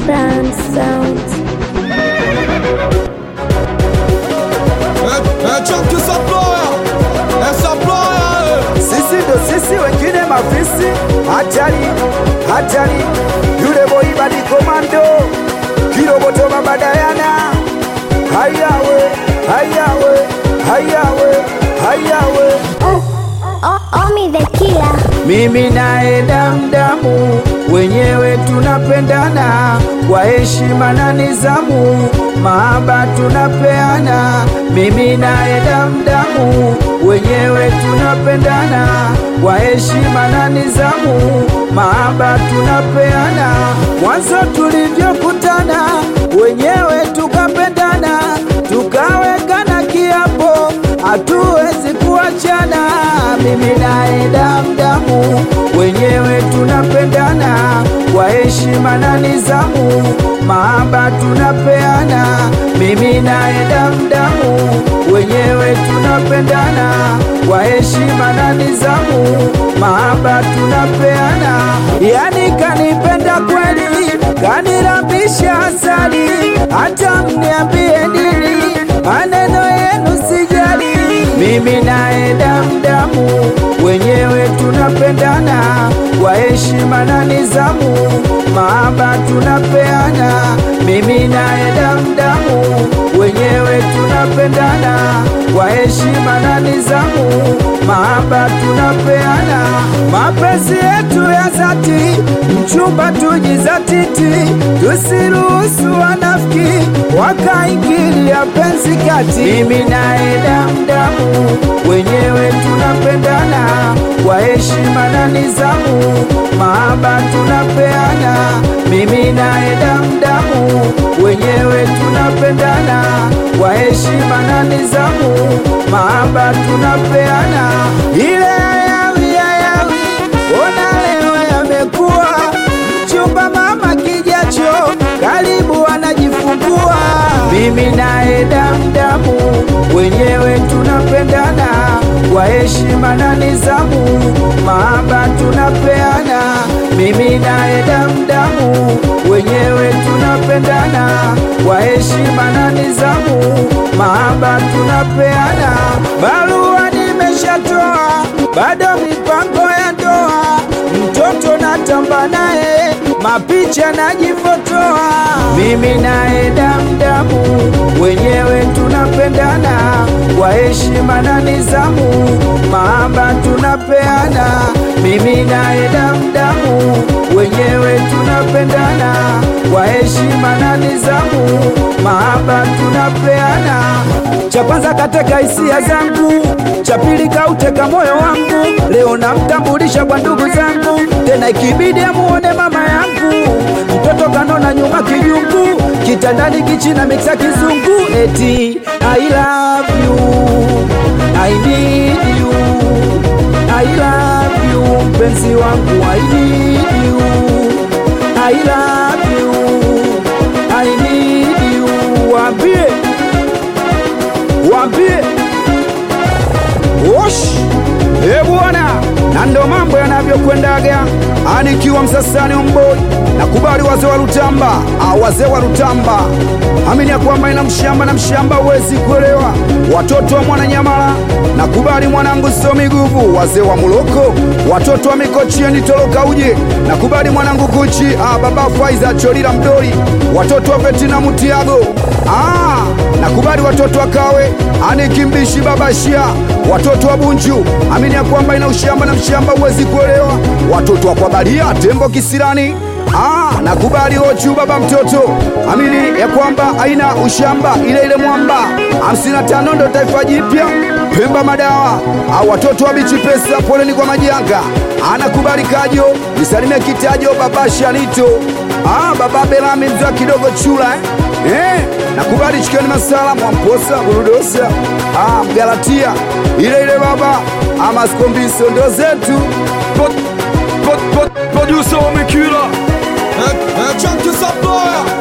Crown Sound. Chunky supplier, eh, supplier, eh. Sisi ndo sisi, wengine mafisi. Hatari, hatari, yule boy badi komando, kiroboto mabadayana. Hayawe, hayawe, hayawe, hayawe. O- Omi the Killer. Mimi naye damdamu, wenyewe tunapendana kwa heshima na nizamu, mahaba tunapeana. Mimi naye damdamu, wenyewe tunapendana kwa heshima na nizamu, mahaba tunapeana. Mwanzo tulivyokutana, wenyewe tukapendana, tukawekana kiapo, hatuwezi kuachana. Mimi naye damdamu, wenyewe tunapendana kwa heshima na nizamu, mahaba tunapeana. Mimi naye damdamu, wenyewe tunapendana kwa heshima na nizamu, mahaba tunapeana. Yani kanipenda kweli, kanirambisha asali, hata mniambie nini, maneno yenu sijali. Mimi naye damdamu, wenyewe tunapendana kwa heshima na nizamu, mahaba tunapeana. Mimi naye damdamu, wenyewe tunapendana kwa heshima na nizamu, mahaba tunapeana. Mapenzi yetu ya dhati, mchumba tujizatiti, tusiruhusu wanafiki wakaingilia penzi kati. Mimi naye damdamu, wenyewe tunapendana kwa heshima na nizamu, mahaba tunapeana. Mimi naye damdamu, wenyewe tunapendana kwa heshima na nizamu, mahaba tunapeana. Ile ayawi ayawi, ona leo yamekuwa mchumba mama kijacho, karibu anajifungua. Mimi naye damdamu, wenyewe tunapendana kwa heshima na nizamu, mahaba tunapeana. Mimi naye damdamu, wenyewe tunapendana kwa heshima na nizamu, mahaba tunapeana. Barua nimeshatoa, bado mipango ya ndoa, mtoto natamba naye, mapicha najifotoa. Mimi naye damdamu, wenyewe tunapendana kwa heshima na nizamu, mahaba tunapeana. Mimi naye damdamu, wenyewe tunapendana kwa heshima na nizamu, mahaba tunapeana. Cha kwanza kateka hisia zangu, cha pili kauteka moyo wangu. Leo namtambulisha kwa ndugu zangu, tena ikibidi amuone mama yangu. Mtoto kanona nyuma kijungu, kitandani kichina miksa kizungu. Eti I love you, I need you, I love you, mpenzi wangu I need you, I love you, I need you. Waambie, waambie Osh, e bwana, na ndo mambo yanavyokwendaga. Anikiwa Msasani Omboi, nakubali wazee wa Rutamba, ah, wazee wa Rutamba, amini ya kwamba ina mshamba na mshamba huwezi kuelewa. Watoto wa Mwananyamala, nakubali mwanangu Somi Guvu, wazee wa Muloko, watoto wa Mikochieni Toloka uje, nakubali mwanangu Kuchi, ah, baba Faiza Cholila Mdoli, watoto wa Vetina Mutiago, ah, nakubali watoto wa Kawe, anikimbishi baba Shia, watoto wa Bunju, amini ya kwamba ina ushamba na mshamba huwezi kuelewa. Watoto wa Kwabalia, tembo kisirani, ah, nakubali Ochu baba mtoto, amini ya kwamba haina ushamba, ile ile mwamba 55 ndo taifa jipya Pemba madawa au watoto wa bichi pesa, poleni kwa majanga. Anakubali Kajo, nisalimie Kitajo, baba Shanito, ah, baba Belami mzwa kidogo chula eh? Eh, nakubali Chikeni Masala, Mwamposa, Burudosa, ah, Mgalatia ile ile baba ama Skombiso ndo zetu Producer Omikila, eh, eh, Chunky supplier,